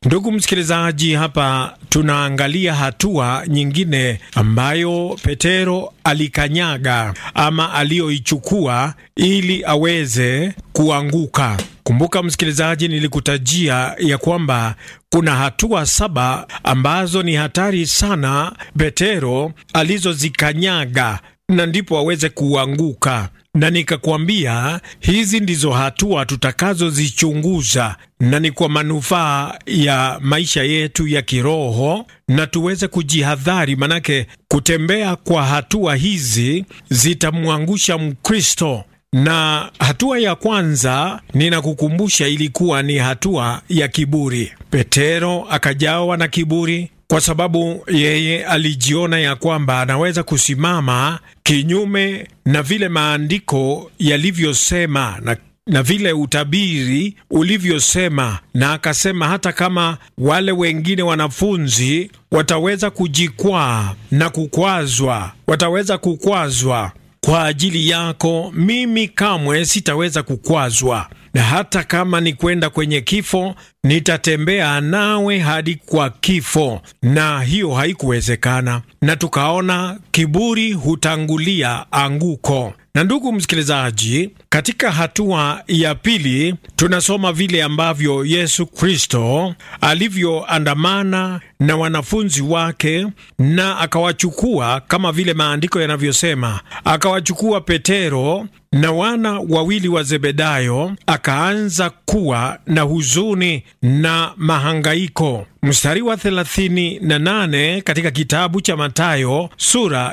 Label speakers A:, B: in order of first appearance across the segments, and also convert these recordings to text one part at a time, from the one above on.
A: Ndugu msikilizaji, hapa tunaangalia hatua nyingine ambayo Petero alikanyaga ama aliyoichukua ili aweze kuanguka. Kumbuka msikilizaji, nilikutajia ya kwamba kuna hatua saba ambazo ni hatari sana Petero alizozikanyaga na ndipo aweze kuanguka na nikakwambia hizi ndizo hatua tutakazozichunguza na ni kwa manufaa ya maisha yetu ya kiroho, na tuweze kujihadhari, manake kutembea kwa hatua hizi zitamwangusha Mkristo. Na hatua ya kwanza ninakukumbusha, ilikuwa ni hatua ya kiburi. Petero akajawa na kiburi kwa sababu yeye alijiona ya kwamba anaweza kusimama kinyume na vile maandiko yalivyosema na, na vile utabiri ulivyosema, na akasema hata kama wale wengine wanafunzi wataweza kujikwaa na kukwazwa, wataweza kukwazwa kwa ajili yako, mimi kamwe sitaweza kukwazwa na hata kama ni kwenda kwenye kifo nitatembea nawe hadi kwa kifo. Na hiyo haikuwezekana, na tukaona kiburi hutangulia anguko. Na ndugu msikilizaji, katika hatua ya pili tunasoma vile ambavyo Yesu Kristo alivyoandamana na wanafunzi wake na akawachukua, kama vile maandiko yanavyosema, akawachukua Petero na wana wawili wa Zebedayo, akaanza kuwa na huzuni na mahangaiko. Mstari wa 38 katika kitabu cha Mathayo sura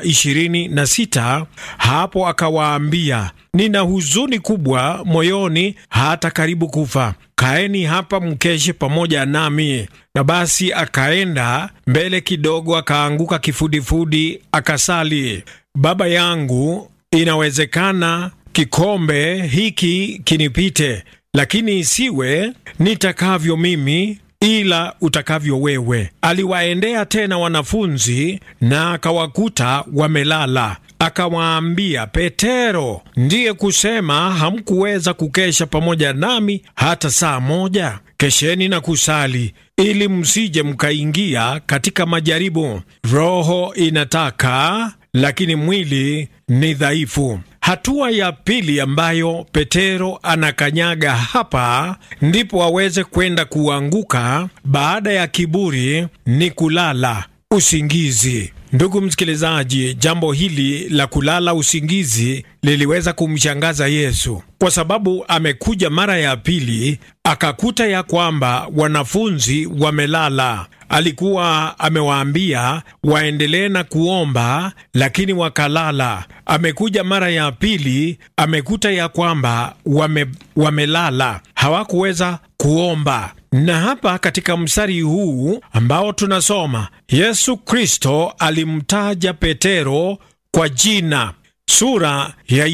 A: 26, hapo akawaambia, nina huzuni kubwa moyoni hata karibu kufa. Kaeni hapa mkeshe pamoja nami. Na basi akaenda mbele kidogo, akaanguka kifudifudi, akasali, Baba yangu, inawezekana kikombe hiki kinipite, lakini isiwe nitakavyo mimi ila utakavyo wewe. Aliwaendea tena wanafunzi na akawakuta wamelala. Akawaambia, Petero, ndiye kusema hamkuweza kukesha pamoja nami hata saa moja? Kesheni na kusali, ili msije mkaingia katika majaribu. Roho inataka lakini mwili ni dhaifu. Hatua ya pili ambayo Petero anakanyaga hapa ndipo aweze kwenda kuanguka baada ya kiburi ni kulala usingizi. Ndugu msikilizaji, jambo hili la kulala usingizi liliweza kumshangaza Yesu kwa sababu amekuja mara ya pili akakuta ya kwamba wanafunzi wamelala. Alikuwa amewaambia waendelee na kuomba, lakini wakalala. Amekuja mara ya pili amekuta ya kwamba wame, wamelala, hawakuweza kuomba. Na hapa katika mstari huu ambao tunasoma, Yesu Kristo alimtaja Petero kwa jina, sura ya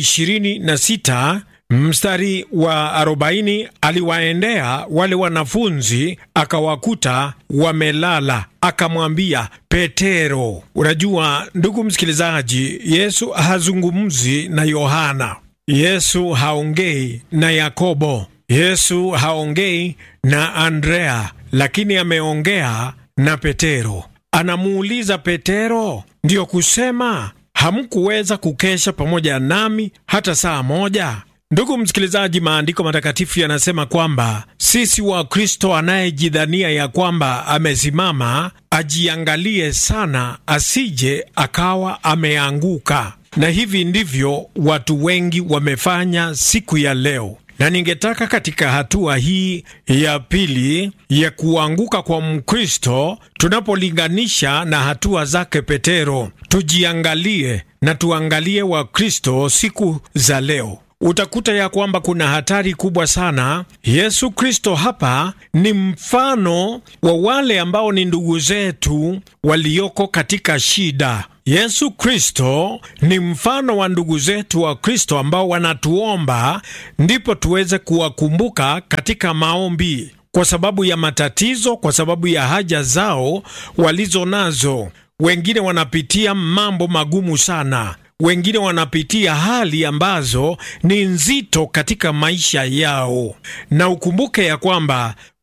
A: 26 mstari wa arobaini aliwaendea wale wanafunzi akawakuta wamelala, akamwambia Petero. Unajua ndugu msikilizaji, Yesu hazungumzi na Yohana, Yesu haongei na Yakobo, Yesu haongei na Andrea, lakini ameongea na Petero. Anamuuliza Petero, ndiyo kusema hamkuweza kukesha pamoja nami hata saa moja? Ndugu msikilizaji, maandiko matakatifu yanasema kwamba sisi wa Kristo, anayejidhania ya kwamba amesimama ajiangalie sana, asije akawa ameanguka. Na hivi ndivyo watu wengi wamefanya siku ya leo, na ningetaka katika hatua hii ya pili ya kuanguka kwa Mkristo, tunapolinganisha na hatua zake Petero, tujiangalie na tuangalie Wakristo siku za leo utakuta ya kwamba kuna hatari kubwa sana. Yesu Kristo hapa ni mfano wa wale ambao ni ndugu zetu walioko katika shida. Yesu Kristo ni mfano wa ndugu zetu wa Kristo ambao wanatuomba, ndipo tuweze kuwakumbuka katika maombi, kwa sababu ya matatizo, kwa sababu ya haja zao walizo nazo. Wengine wanapitia mambo magumu sana wengine wanapitia hali ambazo ni nzito katika maisha yao, na ukumbuke ya kwamba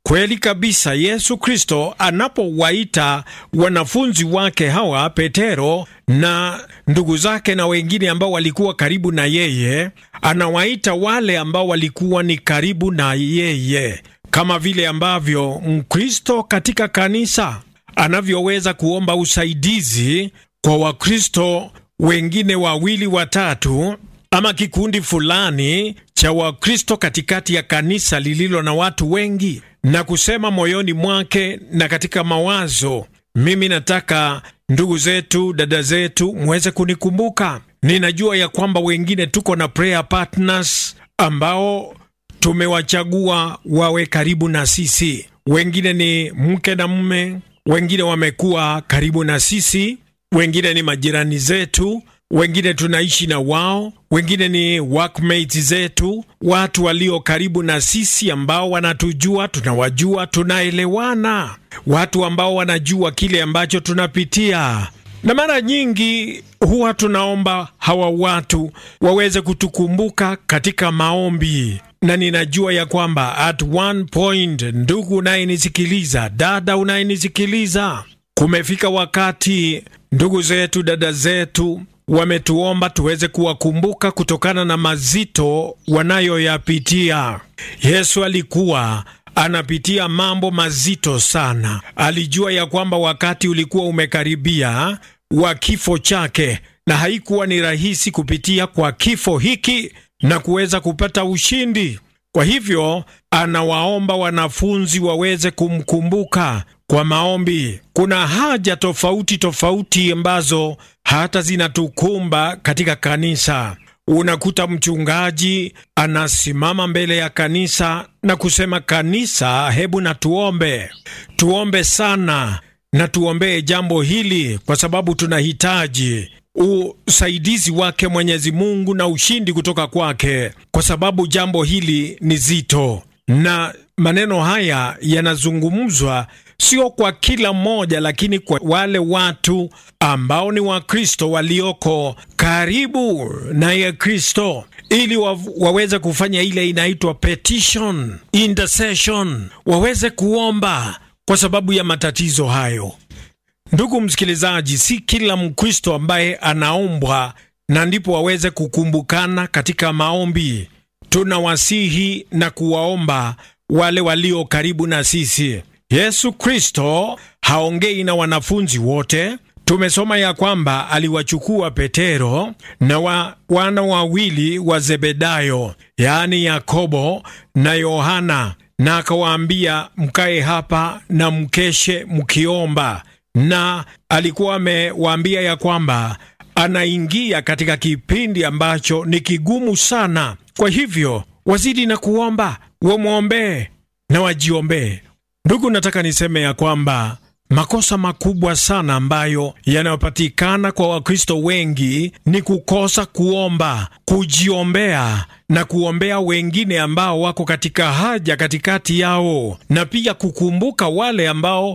A: Kweli kabisa, Yesu Kristo anapowaita wanafunzi wake hawa Petero na ndugu zake na wengine ambao walikuwa karibu na yeye, anawaita wale ambao walikuwa ni karibu na yeye, kama vile ambavyo Mkristo katika kanisa anavyoweza kuomba usaidizi kwa Wakristo wengine wawili watatu ama kikundi fulani cha Wakristo katikati ya kanisa lililo na watu wengi, na kusema moyoni mwake na katika mawazo, mimi nataka ndugu zetu, dada zetu, mweze kunikumbuka. Ninajua ya kwamba wengine tuko na prayer partners ambao tumewachagua wawe karibu na sisi. Wengine ni mke na mume, wengine wamekuwa karibu na sisi, wengine ni majirani zetu wengine tunaishi na wao, wengine ni workmates zetu, watu walio karibu na sisi ambao wanatujua, tunawajua, tunaelewana, watu ambao wanajua kile ambacho tunapitia. Na mara nyingi huwa tunaomba hawa watu waweze kutukumbuka katika maombi, na ninajua ya kwamba at one point, ndugu unayenisikiliza, dada unayenisikiliza, kumefika wakati ndugu zetu, dada zetu wametuomba tuweze kuwakumbuka kutokana na mazito wanayoyapitia. Yesu alikuwa anapitia mambo mazito sana. Alijua ya kwamba wakati ulikuwa umekaribia wa kifo chake, na haikuwa ni rahisi kupitia kwa kifo hiki na kuweza kupata ushindi. Kwa hivyo anawaomba wanafunzi waweze kumkumbuka kwa maombi. Kuna haja tofauti tofauti ambazo hata zinatukumba katika kanisa. Unakuta mchungaji anasimama mbele ya kanisa na kusema, kanisa, hebu na tuombe, tuombe sana na tuombee jambo hili, kwa sababu tunahitaji usaidizi wake Mwenyezi Mungu na ushindi kutoka kwake, kwa sababu jambo hili ni zito, na maneno haya yanazungumzwa sio kwa kila mmoja, lakini kwa wale watu ambao ni Wakristo walioko karibu naye Kristo, ili wa, waweze kufanya ile inaitwa petition intercession, waweze kuomba kwa sababu ya matatizo hayo. Ndugu msikilizaji, si kila Mkristo ambaye anaombwa na ndipo waweze kukumbukana katika maombi. Tunawasihi na kuwaomba wale walio karibu na sisi. Yesu Kristo haongei na wanafunzi wote. Tumesoma ya kwamba aliwachukua Petero na wa, wana wawili wa Zebedayo, yaani Yakobo na Yohana, na akawaambia mkae hapa na mkeshe mkiomba na alikuwa amewaambia ya kwamba anaingia katika kipindi ambacho ni kigumu sana. Kwa hivyo wazidi na kuomba, wamwombee na wajiombee. Ndugu, nataka niseme ya kwamba makosa makubwa sana ambayo yanayopatikana kwa Wakristo wengi ni kukosa kuomba, kujiombea na kuombea wengine ambao wako katika haja katikati yao, na pia kukumbuka wale ambao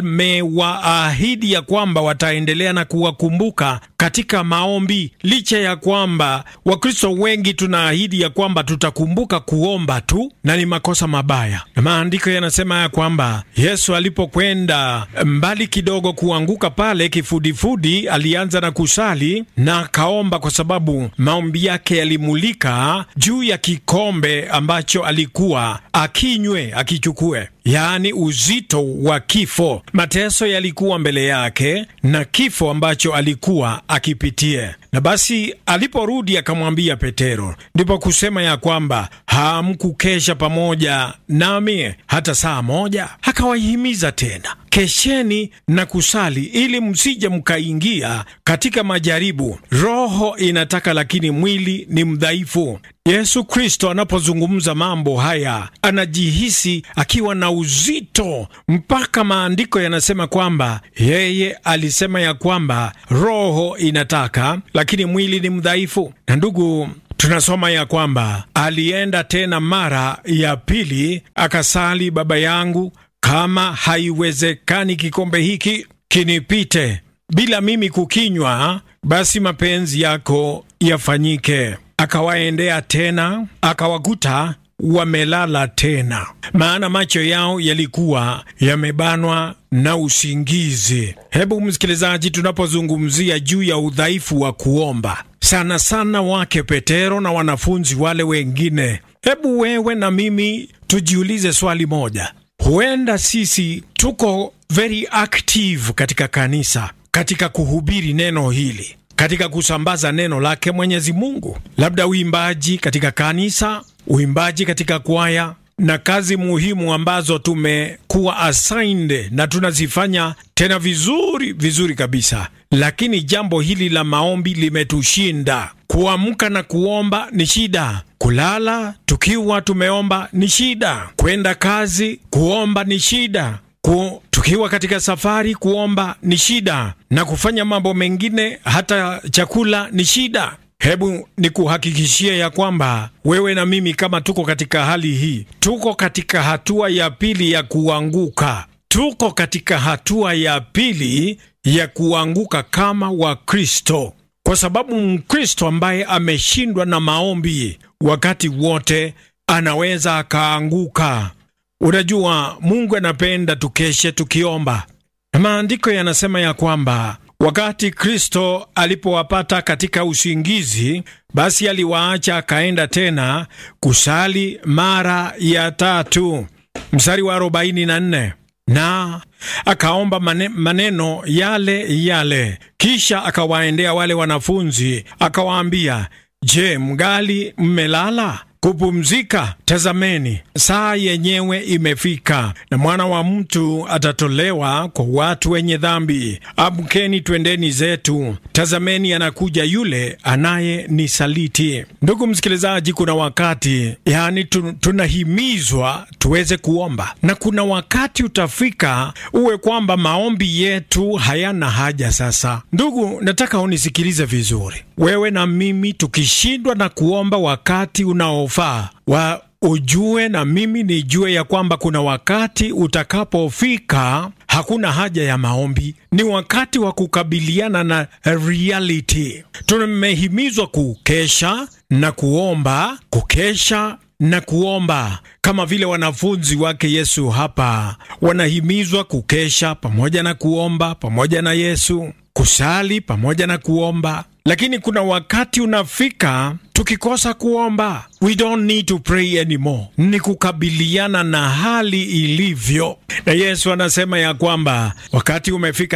A: wamewaahidi ya kwamba wataendelea na kuwakumbuka katika maombi, licha ya kwamba Wakristo wengi tunaahidi ya kwamba tutakumbuka kuomba tu, na ni makosa mabaya. Na maandiko yanasema ya kwamba Yesu alipokwenda mbali kidogo kuanguka pale kifudifudi, alianza na kusali na akaomba, kwa sababu maombi yake yalimulika juu ya kikombe ambacho alikuwa akinywe akichukue, yaani uzito wa kifo. Mateso yalikuwa mbele yake na kifo ambacho alikuwa akipitie. Na basi aliporudi akamwambia Petero, ndipo kusema ya kwamba hamkukesha pamoja nami hata saa moja? Akawahimiza tena, kesheni na kusali ili msije mkaingia katika majaribu. Roho inataka, lakini mwili ni mdhaifu. Yesu Kristo anapozungumza mambo haya anajihisi akiwa na uzito, mpaka maandiko yanasema kwamba yeye alisema ya kwamba roho inataka, lakini mwili ni mdhaifu. Na ndugu tunasoma ya kwamba alienda tena mara ya pili akasali, Baba yangu, kama haiwezekani kikombe hiki kinipite bila mimi kukinywa, basi mapenzi yako yafanyike. Akawaendea tena akawakuta wamelala tena, maana macho yao yalikuwa yamebanwa na usingizi. Hebu msikilizaji, tunapozungumzia juu ya udhaifu wa kuomba, sana sana wake Petero na wanafunzi wale wengine, hebu wewe na mimi tujiulize swali moja. Huenda sisi tuko very active katika kanisa, katika kuhubiri neno hili, katika kusambaza neno lake Mwenyezi Mungu, labda uimbaji katika kanisa, uimbaji katika kwaya na kazi muhimu ambazo tumekuwa assigned na tunazifanya tena vizuri vizuri kabisa, lakini jambo hili la maombi limetushinda. Kuamka na kuomba ni shida, kulala tukiwa tumeomba ni shida, kwenda kazi kuomba ni shida ku, tukiwa katika safari kuomba ni shida, na kufanya mambo mengine hata chakula ni shida. Hebu ni kuhakikishia ya kwamba wewe na mimi kama tuko katika hali hii, tuko katika hatua ya pili ya kuanguka. Tuko katika hatua ya pili ya kuanguka kama Wakristo, kwa sababu Mkristo ambaye ameshindwa na maombi wakati wote anaweza akaanguka. Unajua, Mungu anapenda tukeshe tukiomba, na maandiko yanasema ya kwamba wakati Kristo alipowapata katika usingizi, basi aliwaacha akaenda tena kusali mara ya tatu. Mstari wa 44 na akaomba maneno yale yale, kisha akawaendea wale wanafunzi akawaambia, Je, mgali mmelala kupumzika? Tazameni, saa yenyewe imefika, na mwana wa mtu atatolewa kwa watu wenye dhambi. Amkeni, twendeni zetu, tazameni, anakuja yule anayenisaliti. Ndugu msikilizaji, kuna wakati yani tunahimizwa tuweze kuomba, na kuna wakati utafika uwe kwamba maombi yetu hayana haja. Sasa ndugu, nataka unisikilize vizuri, wewe na mimi tukishindwa na kuomba wakati unaofaa wa ujue na mimi nijue ya kwamba kuna wakati utakapofika hakuna haja ya maombi. Ni wakati wa kukabiliana na reality. Tumehimizwa kukesha na kuomba, kukesha na kuomba, kama vile wanafunzi wake Yesu hapa wanahimizwa kukesha pamoja na kuomba pamoja na Yesu, kusali pamoja na kuomba. Lakini kuna wakati unafika tukikosa kuomba, we don't need to pray anymore. Ni kukabiliana na hali ilivyo, na Yesu anasema ya kwamba wakati umefika